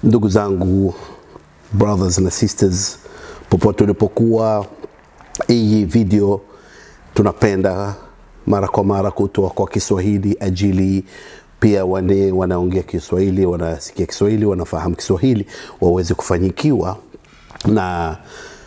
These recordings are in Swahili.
Ndugu zangu, brothers na sisters, popote ulipokuwa, hii video tunapenda mara kwa mara kutoa kwa Kiswahili ajili pia wale wanaongea Kiswahili, wanasikia Kiswahili, wanafahamu Kiswahili waweze kufanyikiwa na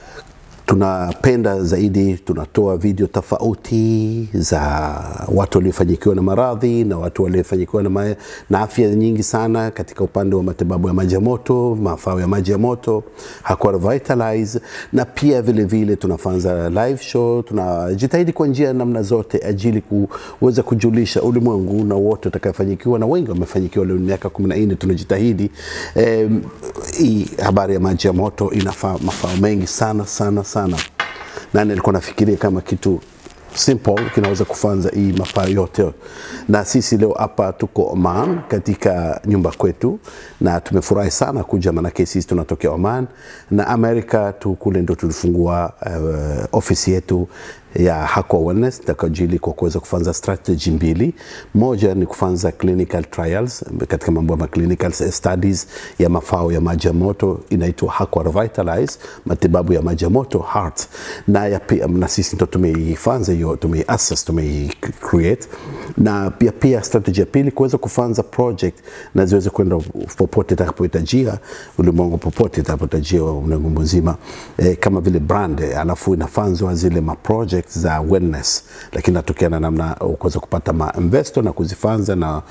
tunapenda zaidi, tunatoa video tofauti za watu waliofanyikiwa na maradhi na watu waliofanyikiwa na, ma na afya nyingi sana katika upande wa matibabu ya maji ya moto, mafao ya maji ya moto, Hakwa Revitalize, na pia vile vile tunafanya live show. Tunajitahidi kwa njia namna zote ajili kuweza kujulisha ulimwengu na wote watakaofanyikiwa, na wengi wamefanyikiwa leo miaka 14 tunajitahidi. Eh, hii habari ya maji ya moto inafaa mafao mengi sana sana sana na nilikuwa nafikiria kama kitu simple kinaweza kufanza hii mafaa yote, na sisi leo hapa tuko Oman katika nyumba kwetu, na tumefurahi sana kuja, manake sisi tunatokea Oman na Amerika tu kule ndo tulifungua uh, ofisi yetu ya Hakwa Wellness takajili kwa kuweza kufanza strategy mbili. Moja ni kufanza clinical trials katika mambo ya clinical studies ya mafao ya maji ya moto inaitwa Hakwa Revitalize, matibabu ya maji ya moto heart, na ya pia, na sisi ndo tumeifanza hiyo, tumeiassess, tumeicreate, na pia pia strategy ya pili kuweza kufanza project na ziweze kwenda popote itakapohitajia ulimwengu, popote itakapohitajia ulimwengu mzima, eh, kama vile brand, alafu inafanzwa zile ma project za wellness, lakini natokea na namna kuweza kupata ma investor na kuzifanza na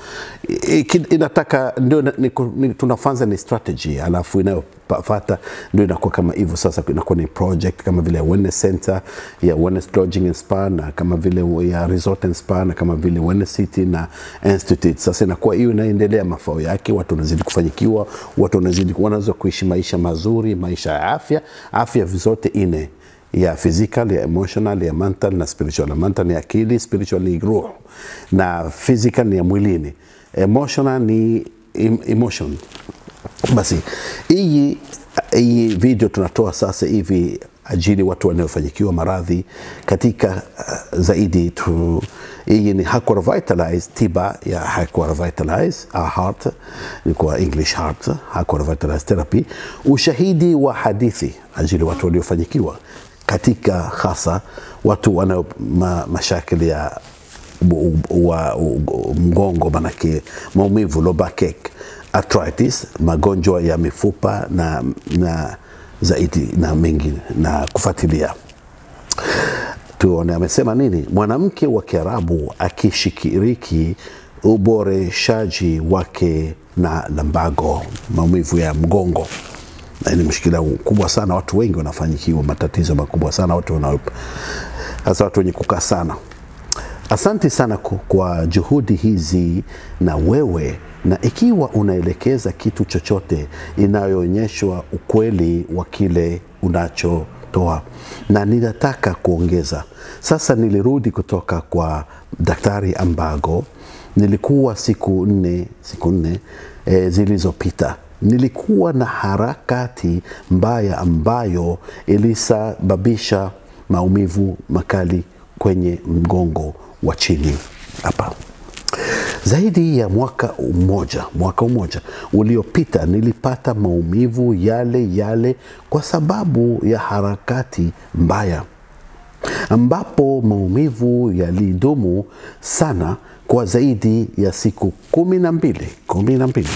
inataka ndio tunafanza ni strategy, alafu inayofuata ndio inakuwa kama hivyo. Sasa inakuwa ni project kama vile wellness center ya wellness lodging and spa na kama vile ya resort and spa na kama vile wellness city na institute. Sasa inakuwa hiyo inaendelea mafao yake, watu wanazidi kufanyikiwa, watu wanazidi wanaweza kuishi maisha mazuri, maisha ya afya, afya zote ine ya physical ya emotional ya mental na spiritual. Mental ni akili, spiritual ni roho, na physical ni ya mwilini, emotional ni emotion. Basi hii hii video tunatoa sasa hivi ajili watu wanaofanyikiwa maradhi katika uh, zaidi tu. Hii ni Hakwa Revitalize, tiba ya Hakwa Revitalize our heart, ni kwa English heart, Hakwa Revitalize therapy, ushahidi wa hadithi ajili watu waliofanyikiwa katika hasa watu wana ma, mashakili ya wa, mgongo, manake maumivu, low backache, arthritis, magonjwa ya mifupa na, na zaidi na mengi na kufuatilia. Tuone amesema nini. Mwanamke wa Kiarabu akishiriki uboreshaji wake na lumbago, maumivu ya mgongo na ni mshikilia kubwa sana, watu wengi wanafanyikiwa matatizo makubwa sana, watu wana hasa watu wenye kukaa sana. Asante sana kwa juhudi hizi na wewe, na ikiwa unaelekeza kitu chochote inayoonyeshwa ukweli wa kile unachotoa, na ninataka kuongeza sasa. Nilirudi kutoka kwa Daktari Ambago, nilikuwa siku nne siku nne e, zilizopita nilikuwa na harakati mbaya ambayo ilisababisha maumivu makali kwenye mgongo wa chini hapa. Zaidi ya mwaka mmoja, mwaka mmoja uliopita nilipata maumivu yale yale kwa sababu ya harakati mbaya, ambapo maumivu yalidumu sana kwa zaidi ya siku kumi na mbili kumi na mbili.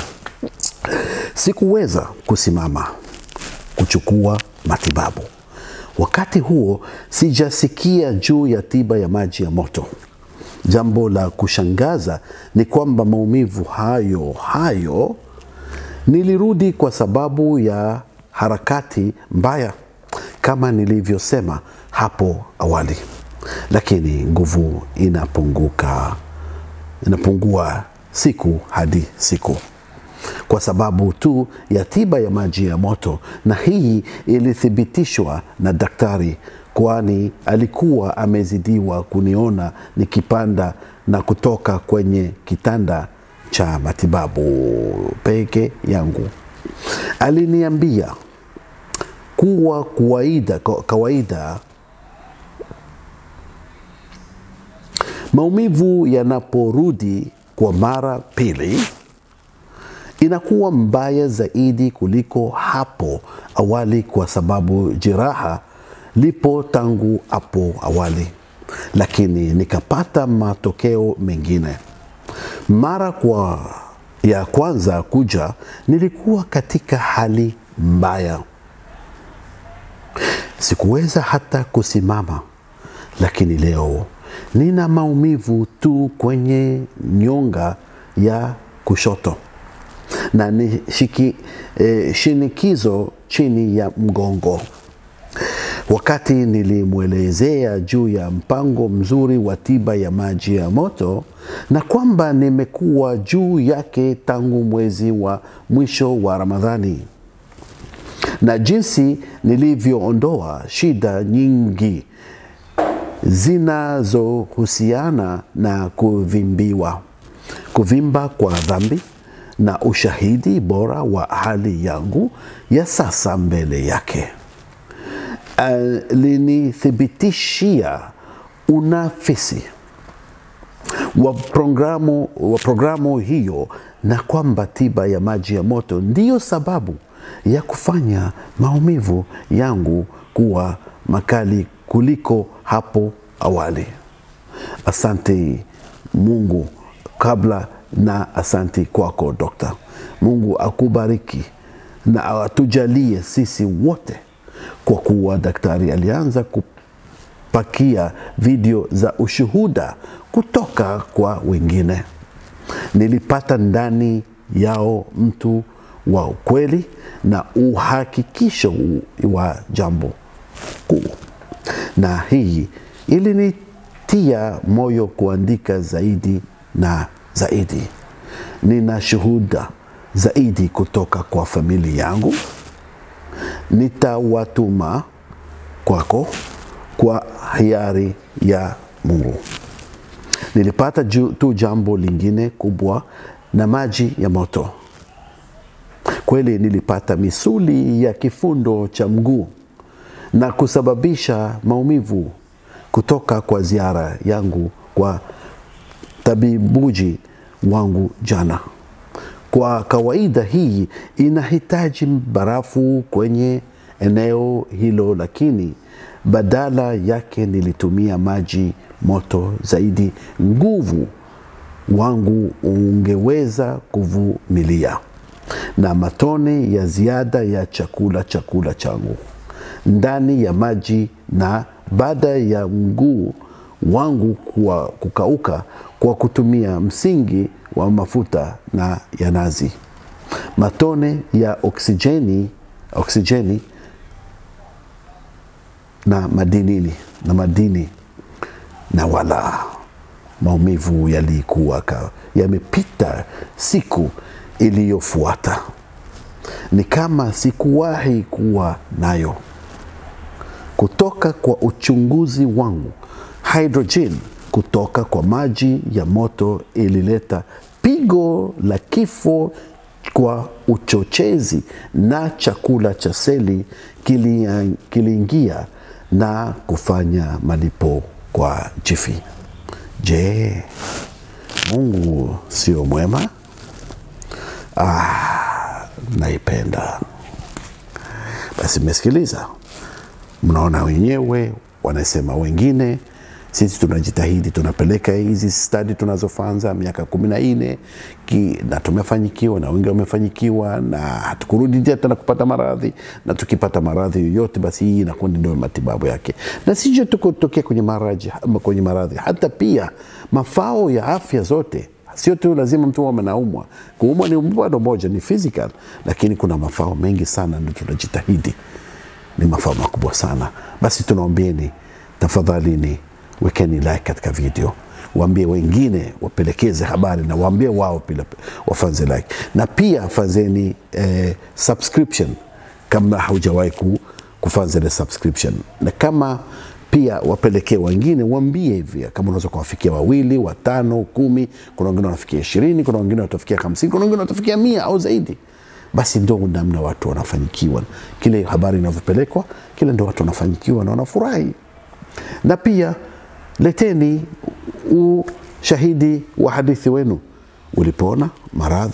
Sikuweza kusimama kuchukua matibabu. Wakati huo sijasikia juu ya tiba ya maji ya moto. Jambo la kushangaza ni kwamba maumivu hayo hayo nilirudi kwa sababu ya harakati mbaya, kama nilivyosema hapo awali, lakini nguvu inapunguka, inapungua siku hadi siku kwa sababu tu ya tiba ya maji ya moto, na hii ilithibitishwa na daktari, kwani alikuwa amezidiwa kuniona nikipanda na kutoka kwenye kitanda cha matibabu peke yangu. Aliniambia kuwa kawaida, kawaida maumivu yanaporudi kwa mara pili inakuwa mbaya zaidi kuliko hapo awali, kwa sababu jeraha lipo tangu hapo awali, lakini nikapata matokeo mengine. Mara kwa ya kwanza kuja, nilikuwa katika hali mbaya, sikuweza hata kusimama, lakini leo nina maumivu tu kwenye nyonga ya kushoto na ni shiki, eh, shinikizo chini ya mgongo. Wakati nilimwelezea juu ya mpango mzuri wa tiba ya maji ya moto na kwamba nimekuwa juu yake tangu mwezi wa mwisho wa Ramadhani na jinsi nilivyoondoa shida nyingi zinazohusiana na kuvimbiwa, kuvimba kwa dhambi na ushahidi bora wa hali yangu ya sasa mbele yake. Alinithibitishia unafisi wa programu, wa programu hiyo na kwamba tiba ya maji ya moto ndiyo sababu ya kufanya maumivu yangu kuwa makali kuliko hapo awali. Asante Mungu kabla na asante kwako dokta. Mungu akubariki na atujalie sisi wote, kwa kuwa daktari alianza kupakia video za ushuhuda kutoka kwa wengine. Nilipata ndani yao mtu wa ukweli na uhakikisho wa jambo kuu, na hii ilinitia moyo kuandika zaidi na zaidi. Nina shuhuda zaidi kutoka kwa familia yangu, nitawatuma kwako kwa hiari ya Mungu. Nilipata ju, tu jambo lingine kubwa na maji ya moto. Kweli nilipata misuli ya kifundo cha mguu na kusababisha maumivu kutoka kwa ziara yangu kwa tabibuji wangu jana. Kwa kawaida hii inahitaji barafu kwenye eneo hilo, lakini badala yake nilitumia maji moto zaidi. Nguvu wangu ungeweza kuvumilia na matone ya ziada ya chakula chakula changu ndani ya maji, na baada ya mguu wangu kwa kukauka kwa kutumia msingi wa mafuta na ya nazi, matone ya oksijeni, oksijeni na madinini na madini, na wala maumivu yalikuwa yamepita. Siku iliyofuata ni kama sikuwahi kuwa nayo. Kutoka kwa uchunguzi wangu, hydrogen kutoka kwa maji ya moto ilileta pigo la kifo kwa uchochezi, na chakula cha seli kiliingia na kufanya malipo kwa jifi. Je, Mungu sio mwema? Ah, naipenda. Basi mmesikiliza, mnaona wenyewe, wanasema wengine sisi tunajitahidi, tunapeleka hizi stadi tunazofanza miaka kumi na nne na tumefanyikiwa, na wengi wamefanyikiwa, na hatukurudi tena kupata maradhi, na tukipata maradhi yoyote, basi hii inakuwa ndio matibabu yake, na sije tuko tokea kwenye maradhi, kwenye maradhi, hata pia mafao ya afya zote Sio tu lazima mtu awe anaumwa. Kuumwa ni bado moja, ni physical, lakini kuna mafao mengi sana, ndio tunajitahidi, ni mafao makubwa sana. Basi tunaombieni tafadhalini, wekeni like katika video, waambie wengine, wapelekeze habari na waambie wao pia wafanze like, na pia fanzeni eh, subscription kama haujawahi kufanza ile subscription, na kama pia wapelekee wengine, waambie hivi, kama unaweza kuwafikia wawili, watano, kumi. Kuna wengine wanafikia ishirini, kuna wengine watafikia hamsini, kuna wengine watafikia mia au zaidi. Basi ndio namna watu wanafanyikiwa, kile habari inavyopelekwa, kile ndio watu wanafanyikiwa na wanafurahi. Na pia leteni ushahidi wa hadithi wenu, ulipona maradhi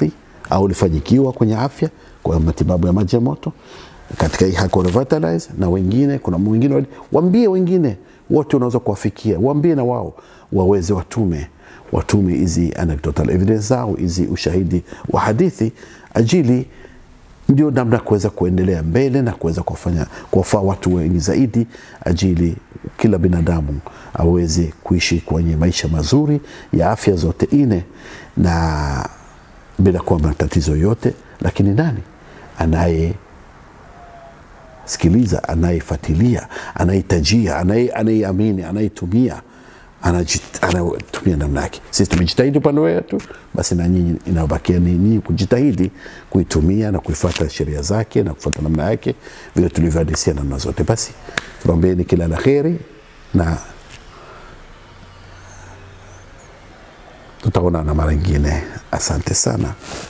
au ulifanyikiwa kwenye afya kwa matibabu ya maji ya moto katika hii Hako Revitalize na wengine, kuna mwingine wali- waambie wengine wote unaweza kuwafikia, waambie na wao waweze watume watume hizi anecdotal evidence zao hizi ushahidi wa hadithi ajili ndio namna ya kuweza kuendelea mbele na kuweza kuwafanya kuwafaa watu wengi zaidi ajili kila binadamu aweze kuishi kwenye maisha mazuri ya afya zote nne na bila kuwa na tatizo yote lakini nani anaye sikiliza anayefuatilia anayehitajia anaye- anayeamini anayetumia anajit- anatumia namna yake sisi tumejitahidi upande wetu basi na nyinyi inabakia ni nyinyi kujitahidi kuitumia na kuifuata sheria zake na kufuata namna yake vile tulivyoadisia namna zote basi tunaombeeni kila la kheri na tutaonana mara ingine asante sana